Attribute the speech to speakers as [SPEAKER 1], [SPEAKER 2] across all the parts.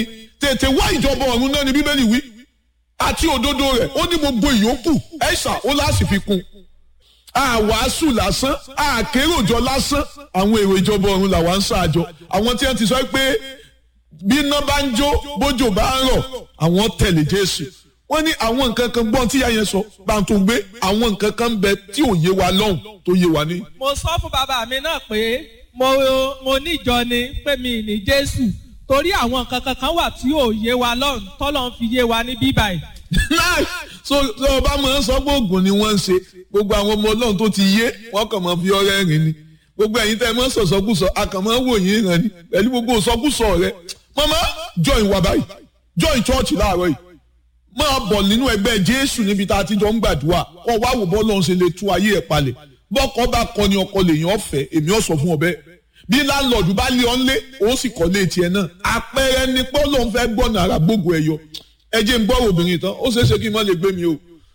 [SPEAKER 1] tètè wá ìjọba ọ̀run náà ni bíbélì wí àti òdodo rẹ̀ ó ní gbogbo ìyókù ẹ̀ṣà ó láti fi kún àwàásù lásán àkéròjọ lásán àwọn èrò ìjọba ọ̀run làwa ń ṣáàjọ àwọn tí wọ́n ti sọ pé bí iná bá ń jó bójò bá ń rọ̀ àwọn tẹ̀lé Jésù wọ́n ní àwọn nǹkan kan gbọ́n tí yáyẹn sọ bá ń tó gbé àwọn nǹkan kan ń bẹ tí ò yé wa lọ́hùn tó yé wa ní.
[SPEAKER 2] mo sọ fún bàbá mi náà pé mo mo níjọ ni pé mi ní Jésù torí àwọn nǹkan kankan wà tí ò yé wa lọ́hùn tọ́lọ́ ń fi yé wa ní bíbáyìí
[SPEAKER 1] so so ọba máa ń sọ pé oògùn ni wọ́n ń ṣe gbogbo àwọn ọmọ ọlọ́run tó ti yé wọ́n kàn máa fi ọrẹ́ rìn ni gbogbo ẹ̀yin tẹ́ ẹ máa ń sọ̀sọ́kùsọ a kàn máa ń wò yín ràn ni pẹ̀lú gbogbo ìsọkùsọ rẹ mama join wa báyìí join church láàárọ̀ yìí máa bọ̀ nínú ẹgbẹ́ jésù níbi tá a ti jọ ń gbàdúrà kọ́ wá wò bọ́ lọ́run ṣe lè tú ayé ẹ̀ palẹ̀ bọ́kọ bá kọ ni ọkọ lèèyàn ọ̀fẹ́ èmi ọ̀ sọ fún ọ bẹ́ẹ̀ bí láńlọ́ọ̀dù bá lé ọ ńlé ó sì kọ́ lé tiẹ̀ náà àpẹẹrẹ ni pé ọlọ́run fẹ́ gbọ́nà ara gbogbo ẹ̀ yọ ẹ jẹ́ ń gbọ́ obìnrin tán ó ṣeé ṣe kí n má lè gbé mi o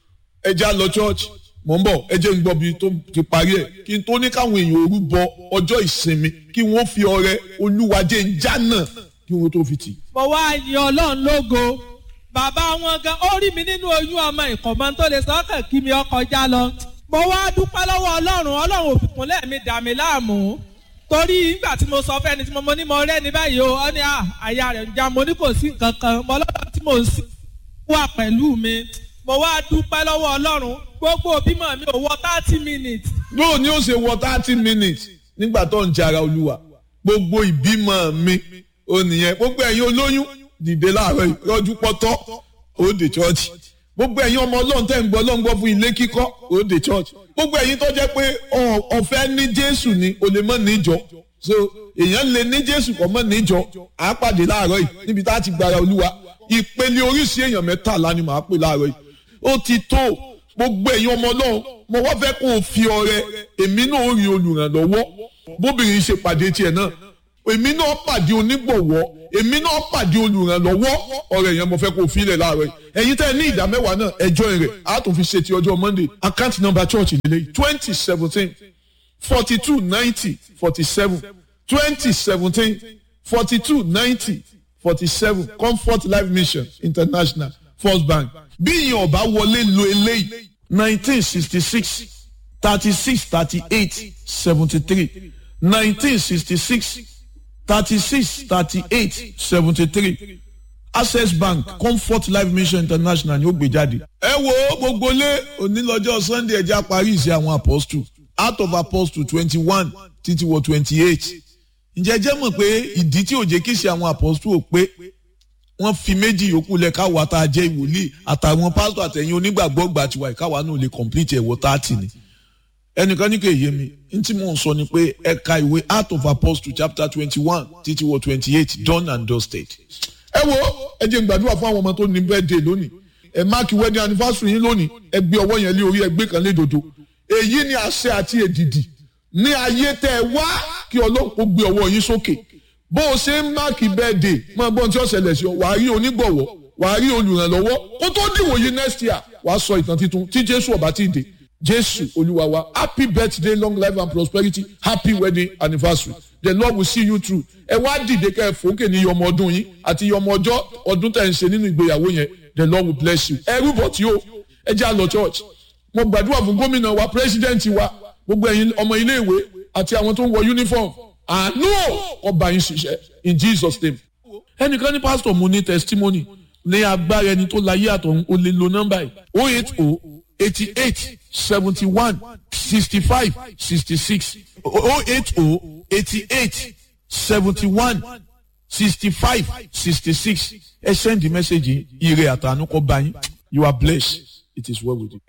[SPEAKER 1] ẹ já lọ church mò ń bọ̀ ẹ jẹ́ ń gbọ́ bí tó ti parí ẹ̀ kí n tó ní káwọn èèyàn òru bọ ọjọ́ ìsinmi kí wọ́n fi ọrẹ olúwa jẹ́ ń já náà kí wọ́n tó fi tì.
[SPEAKER 2] mo wá yin ọlọ́run lógo bàbá wọn gan ó rí mi nínú oyún ọmọ ìkọ̀mọ́ tó lè sọ́kàn kí mi ọkọ̀ já lọ mo wá dúpẹ́ lọ́wọ́ ọlọ́run ọlọ́run òfìkúnlẹ̀ mi dà mí láàmú torí nígbà tí mo sọ fẹ́ni tí mo mọ ní mo rẹ́ ní báyìí o ọ ní àyà rẹ̀ ń já mo ní kò sí nǹkan kan mo lọ́dọ̀ tí mo sì wà pẹ̀lú mi mo wá dúpẹ́ lọ́wọ́ ọlọ́run gbogbo bímọ mi ò wọ thirty minutes.
[SPEAKER 1] yóò ní ó ṣe wọ thirty minutes nígbà tó ń jara olúwa gbogbo ìbímọ mi ò nìyẹn gbogbo ẹ̀yin olóyún dìde láàárọ̀ ìrọ́jú pọ́tọ́ ó dé church gbogbo ẹ̀yin ọmọ ọlọ́run tẹ́ ń gbọ́ ọlọ́run gbọ́ fún ilé kíkọ́ ó dé church gbogbo ẹ̀yin tó jẹ́ pé ọ̀fẹ́ ní jésù ni o lè mọ̀ níjọ so èèyàn lè ní jésù kọ́ mọ̀ níjọ à á pàdé láàárọ̀ yìí níbi tá a ti gbára olúwa ìpele oríṣi èèyàn mẹ́tàlá ni màá pè láàárọ̀ yìí ó ti tó gbogbo ẹ̀yin ọmọ ọlọ́run mo wá fẹ́ kó o fi ọrẹ èmi náà ó rí olùrànlọ́wọ́ bóbìnrin ṣe pàdé tiẹ̀ náà èmi náà pàdé onígbọ̀wọ́ èmi náà pàdé olùrànlọ́wọ́ ọ̀rẹ́ yẹn mo fẹ́ kó o filẹ̀ láàárọ̀ yìí ẹ̀yin tẹ́ ẹ ní ìdá mẹ́wàá náà ẹjọ́ rẹ̀ á tún fi ṣe ti ọjọ́ monday account number church lélẹ̀ twenty seventeen forty two ninety forty seven twenty seventeen forty two ninety forty seven comfort life mission international first bank bí ìyẹn ọba wọlé lo eléyìí nineteen sixty six thirty six thirty eight seventy three nineteen sixty six thirty-six thirty-eight seventy-three access bank comfort life mission international ni ó gbé jáde. ẹ wo gbogbo lé onílọ́jọ́ sunday ẹja parí ìṣe àwọn apostle out of apostle twenty-one títí wọ twenty-eight ǹjẹ́ jẹ́ mọ̀ pé ìdí tí ò jẹ́ kí ṣe àwọn apostle ò pé wọ́n fi méjì yòókù lẹ̀ káwa tá a jẹ́ ìwòlíì àtàwọn pásítọ̀ àtẹ̀yìn onígbàgbọ́ gbà tiwa ìkáwa náà lè complete ẹ̀wọ̀ thirty ni ẹnìkan ní kò yé mi n tí mò ń sọ ni pé ẹ̀ka ìwé Acts of Apostles chapter twenty one títí wọ twenty eight done and dusted. ẹ wo ẹ jẹ́ n gbàdúrà fún àwọn ọmọ tó ní birthday lónìí ẹ máàkì wedding anniversary yín lónìí ẹ gbé ọwọ́ yẹn lé orí ẹ gbé kan lé dodo èyí ni àṣẹ àti èdìdì ní ayé tẹ ẹ wá kí ọlọ́run kó gbé ọwọ́ yín sókè bó o ṣe ń máàkì birthday máa gbọ́n tí ó ṣẹlẹ̀ sí ọ wàá rí onígbọ̀wọ́ wàá rí olùrànlọ́wọ́ kó tó dìwòye next year wàá sọ ìtàn titun tí Jésù ọba ti dé jésù olúwa wa happy birthday long life and prosperity happy wedding anniversary the lord will see you through ẹ wá dìde kẹ́ ẹ fòókè ní yọmọ ọdún yín àti yọmọ ọjọ́ ọdún tẹ̀ ń ṣe nínú ìgbéyàwó yẹn the lord will bless you ẹ rúbọ tí o ẹ jẹ́ àlọ́ church mo gbàdúrà fún gómìnà wa president wa gbogbo ẹ̀yin ọmọ iléèwé àti àwọn tó ń wọ uniform àánú ọba yín ṣiṣẹ́ in jesus name ẹnìkan ní pastor mo ní testimony ní agbára ẹni tó láyé àtọ̀hún o lè lo nọ́mbà yìí oh eight oh eighty-eight seventy-one sixty-five sixty-six oh eight oh eighty-eight seventy-one sixty-five sixty-six ẹ send the message ire àtànú kọ bá yín you are blessed it is well with you.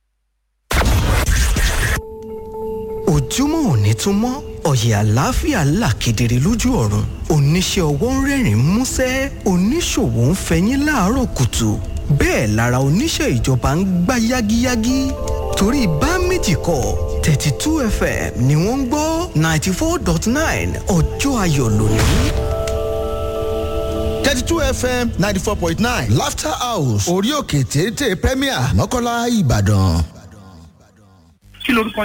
[SPEAKER 3] ojúmọ́ òní tún mọ́ ọ̀yẹ̀ àlàáfíà là kedere lójú ọ̀run oníṣẹ́ ọwọ́ ń rẹ́rìn músẹ́ oníṣòwò ń fẹyín láàárọ̀ kùtù bẹ́ẹ̀ lára oníṣẹ́ ìjọba ń gbá yágíyágí torí bá méjì kọ thirty two fm ni wọ́n ń gbọ́ ninety four dot nine ọjọ́ ayọ̀ lónìí.
[SPEAKER 4] thirty two fm ninety four point nine laughter house orí òkè téńté premier mọ́kànlá ìbàdàn.
[SPEAKER 5] kí lorúkọ yín.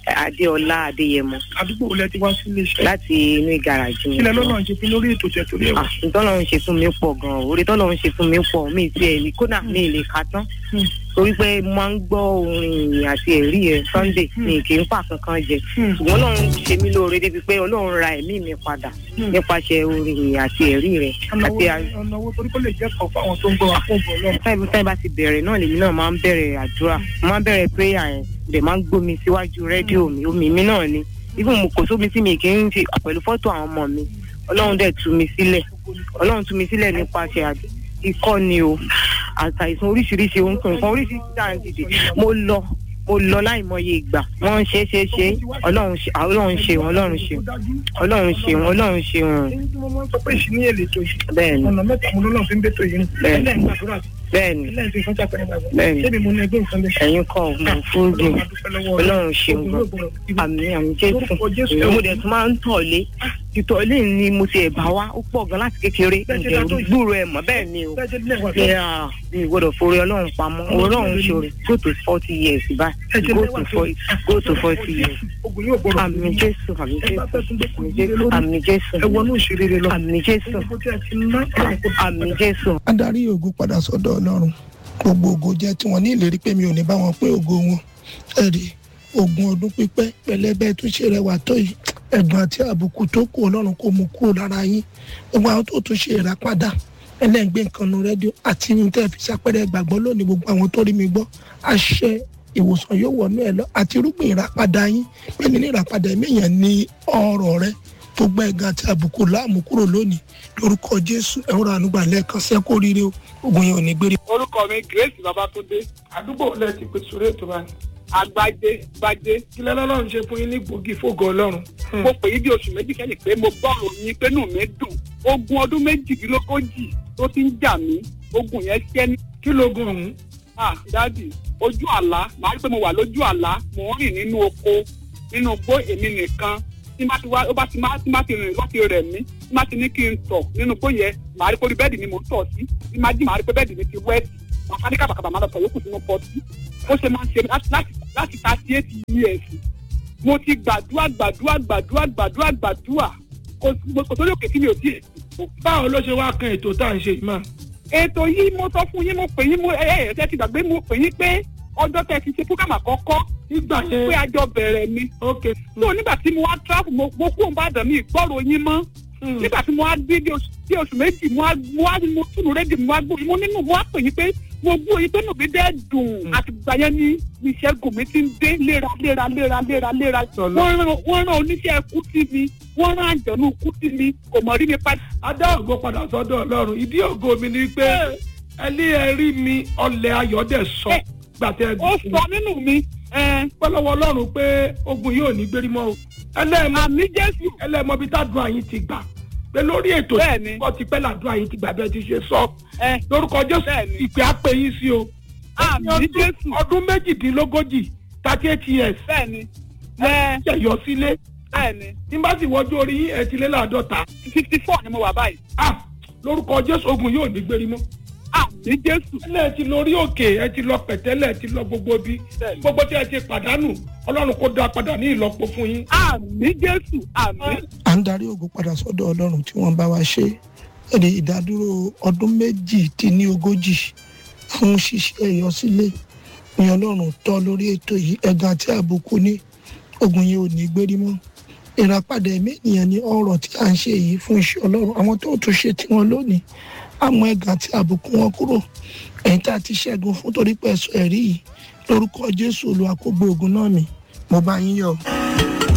[SPEAKER 5] adéọlá adéyẹmọ
[SPEAKER 6] àdúgbò wo lẹ ti wá sí iléeṣẹ́
[SPEAKER 5] láti inú ìgàràjì mi.
[SPEAKER 6] kílẹ̀ lọ́nà ṣe fún lórí ètò tẹ̀tò rẹ̀ wá.
[SPEAKER 5] Ah, ntọ́lọ́run ṣe fún mi pọ̀ gan-an orí tọ́lọ́run ṣe fún mi pọ̀ mi ti ẹ̀ ní kódà mi ì lè ka tán
[SPEAKER 6] Hmm.
[SPEAKER 5] torí pé mo máa ń gbọ́ orin ìyìn àti ẹ̀rí ẹ̀ sunday mi kì í fà kankan jẹ
[SPEAKER 6] Hmm.
[SPEAKER 5] ṣùgbọ́n ọlọ́run ṣe mí lóore débi pé ọlọ́run ra ẹ̀mí mi padà
[SPEAKER 6] Hmm.
[SPEAKER 5] nípasẹ̀ orin ìyìn àti ẹ̀rí rẹ̀ àti à-
[SPEAKER 6] ọ̀nà owó torí kó lè jẹ́ kọ̀ fún àwọn tó ń gbọ́ wa fún ògbó ọlọ́run.
[SPEAKER 5] táìbù táìbù bá ti bẹ̀rẹ̀ náà lèmi náà máa ń bẹ̀rẹ̀ àdúrà mo máa ń bẹ̀rẹ̀ prayer yẹn dẹ̀ máa ń gbómi síwájú rédíò mi omi mi náà ni even mo kò sómi tí mi kì í fi pẹ̀lú fọ́tò àwọn ọmọ mi ọlọ́run dẹ̀ tú mi sílẹ̀ ọlọ́run tú mi sílẹ̀ nípasẹ̀ àd- ikọ́ ni o àtàìsàn oríṣiríṣi ohun kan nǹkan oríṣiríṣi tá à ń dìde mo lọ mo lọ láìmọye ìgbà wọ́n ń ṣe é ṣe é ṣe é ọlọ́run ṣe ọlọ́run ṣe wọn ọlọ́run ṣe ọlọ́run ṣe wọn ọlọ́run ṣe wọn
[SPEAKER 6] èyí tí mo máa ń sọ pé ìṣìní èlé tó yìí
[SPEAKER 5] bẹ́ẹ̀ ni
[SPEAKER 6] ọ̀nà mẹ́ta mo lọ́nà fi ń bẹ́tò yìí
[SPEAKER 5] Bẹ́ẹ̀.
[SPEAKER 6] ẹlẹ́yìn gbàdúrà
[SPEAKER 5] bẹ́ẹ̀ ni
[SPEAKER 6] ẹlẹ́yìn fi ìfọ́njà pẹ̀lú gbàgbọ́
[SPEAKER 5] Bẹ́ẹ̀ ni.
[SPEAKER 6] ṣébi mo ní ẹgbẹ́ nǹkan bẹ́ẹ̀.
[SPEAKER 5] ẹ̀yin kọ́ mo fún dùn ọlọ́run ṣe wọn àmì àmì jésù mo dẹ̀ tún máa ń tọ̀lé ìtọ̀lé ni mo ti ẹ̀ bá wá ó pọ̀ gan láti kékeré ǹjẹ́ gbúrò ẹ̀ mọ́ bẹ́ẹ̀ ni o ṣe à mi gbọ́dọ̀ forí ọlọ́run pamọ́ ọlọ́run ṣòro go to forty years báyìí go to forty go to forty years
[SPEAKER 6] ogun yóò gbọ́dọ̀
[SPEAKER 5] àmì jésù àmì jésù àmì jésù àmì jésù
[SPEAKER 6] ẹ wọnú ìṣeré lọ
[SPEAKER 5] àmì jésù
[SPEAKER 6] gbogbo tí a ti ná ọlọ́run kò
[SPEAKER 5] àmì jésù
[SPEAKER 7] adarí ògo padà sọ́dọ̀ ọlọ́run gbogbo ògo jẹ́ tiwọn ní ìlérí pé mi ò ní bá wọn pé ògo wọn ẹ̀rí ogun ọdún pípẹ́ pẹ̀lẹ́bẹ́ tó ṣe rẹwà tó yìí ẹ̀gbọ́n àti àbùkù tó kù ọlọ́run kò mú kúrò lára yín gbogbo àwọn tó tún ṣe ìràpadà ẹlẹ́gbẹ́ nǹkan nu rédíò àti ní tẹ́ fi ṣàpẹrẹ ìgbàgbọ́ lónìí gbogbo àwọn tó rí mi gbọ́ àṣẹ ìwòsàn yóò wọnú ẹ lọ àti irúgbìn ìràpadà yín pé nínú ìràpadà ẹ̀mí èèyàn ní ọ̀rọ̀ rẹ gbogbo ẹ̀gàn àti àbùkù láàmú kúrò lónìí lórúkọ jésù ẹ̀rọ ànúgbà lẹ́ẹ̀kan sẹ́kó rire o ogun yẹn ò ní gbére.
[SPEAKER 8] orúkọ mi grace babatunde
[SPEAKER 6] àdúgbò wo lẹ ti pè sórí ètò báyìí
[SPEAKER 8] agbájé gbájé
[SPEAKER 6] kílẹ̀ lọ́lọ́run ṣe fún yín ní gbòógì fógo ọlọ́run.
[SPEAKER 8] mo pè yí bí oṣù méjì kẹ́yìn pé mo gbọ́ òyìn pé nù mí dùn ogun ọdún méjìdínlógójì tó ti ń jà mí ogun yẹn ṣẹ́ ní
[SPEAKER 6] kí lóògùn ọ̀hún
[SPEAKER 8] ah dádì ojú àlá màá rí pé mo wà lójú àlá mò ń rìn nínú oko nínú igbó èmi nìkan tí má ti wá ó bá ti má tí má ti rìn láti rẹ̀ mí tí má ti ní kí n tọ̀ nínú igbó yẹn màá rí pé orí bẹ́ẹ̀dì ni mò ń tọ̀ sí tí má jí màá rí pé bẹ́ẹ̀dì mi ti wẹ́ẹ̀tì màá ká ní kàbàkàbà máa lọ tọ̀ yókù sínú pọ́ọ̀tì ó ṣe máa ń ṣe láti láti láti thirty eight years mo ti gbàdúrà gbàdúrà gbàdúrà gbàdúrà gbàdúrà kò kò tó lókè tí mi ò tí ì
[SPEAKER 6] báwo ló ṣe wá kan ètò tá à ń ṣe yìí mà.
[SPEAKER 8] ètò yìí mo sọ fún yín mo pè yín mo ẹ ẹ ẹ ti gbàgbé mo pè yín pé ọjọ́ tẹ́ ti ṣe program àkọ́kọ́
[SPEAKER 6] nígbà
[SPEAKER 8] pé
[SPEAKER 6] yẹn
[SPEAKER 8] àjọ bẹ̀rẹ̀ ni
[SPEAKER 6] ok
[SPEAKER 8] so nígbà tí mo wá travel mo mo kú òǹbàdàn mi ìgbọ́rọ̀ yín mọ́ nígbà tí mo wá dé bí oṣù bí oṣù méjì mo wá mo wá mo túnú rédíò mo wá gbó mo nínú mo wá pè yín pé mo gbó yín pé nùbí dẹ́ dùn àtìgbà yẹn ni ìṣẹ́gun mi ti ń dé léra léra léra léra léra
[SPEAKER 6] Sọlá.
[SPEAKER 8] wọ́n rán wọ́n rán oníṣẹ́ kú sí mi wọ́n rán àjọ̀nù kú sí mi kò mọ̀ rí mi padà.
[SPEAKER 6] adá ògo padà sọ́dọ̀ ọlọ́run ìdí ògo mi ni pé ẹlí ẹ rí mi ọlẹ̀ ayọ̀dẹ̀ sọ
[SPEAKER 8] Ẹ,
[SPEAKER 6] gbàtẹ́
[SPEAKER 8] ó sọ nínú mi ẹ
[SPEAKER 6] pẹ́lọ́wọ́ ọlọ́run pé ogun yóò ní gbérí mọ́ o ẹlẹ́ẹ̀mọ́
[SPEAKER 8] àmì jésù
[SPEAKER 6] ẹlẹ́ẹ̀mọ́ bí tádùn àyín ti gbà pé lórí ètò
[SPEAKER 8] Bẹ́ẹ̀ni.
[SPEAKER 6] ìgbọ́ ti pẹ́ làdùn àyín ti gbà bẹ́ẹ̀ ti ṣe sọ
[SPEAKER 8] ẹ
[SPEAKER 6] lórúkọ jésù
[SPEAKER 8] Bẹ́ẹ̀ni.
[SPEAKER 6] ìpè àpè yín sí o
[SPEAKER 8] àmì
[SPEAKER 6] Ọdún-
[SPEAKER 8] jésù
[SPEAKER 6] ọdún méjìdínlógójì thirty eight years
[SPEAKER 8] bẹ́ẹ̀ni ẹ
[SPEAKER 6] ṣẹ̀yọ sílé
[SPEAKER 8] bẹ́ẹ̀ni
[SPEAKER 6] tí n bá sì wọjú orí yín ẹ̀ ti lé láàdọ́ta
[SPEAKER 8] fifty four ni mo wà báyìí
[SPEAKER 6] ah lórúkọ jésù ogun yóò ní gbérí mọ́
[SPEAKER 8] àmì jésù
[SPEAKER 6] ẹ ti lórí òkè ẹ ti lọ pẹ̀tẹ́lẹ̀ ẹ ti lọ gbogbo bí
[SPEAKER 8] Bẹ́ẹ̀ni.
[SPEAKER 6] gbogbo tí ẹ ti pàdánù ọlọ́run kó dá padà ní ìlọ́po fún yín.
[SPEAKER 8] àmì jésù àmì
[SPEAKER 7] à ń darí ògo padà sọ́dọ̀ ọlọ́run tí wọ́n bá wa ṣe èdè ìdádúró ọdún méjì dín ní ogójì fún ṣíṣe ìyọsílẹ̀ ní ọlọ́run tọ́ lórí ètò yìí ẹ̀gàn àti àbùkù ní ogun yìí ò ní gbérí mọ́ ìràpadà ẹ̀mí ènìyàn ní ọ̀rọ̀ tí à ń ṣe yìí fún iṣẹ́ ọlọ́run àwọn tó tún ṣe tiwọn lónìí àmọ́ ẹ̀gàn àti àbùkù wọn kúrò ẹ̀yìn tá a ti ṣẹ́gun fún torí pẹ̀sọ̀ ẹ̀rí yìí lórúkọ jésù olúwa kó gbé ogun náà mì mo bá yín yọ̀.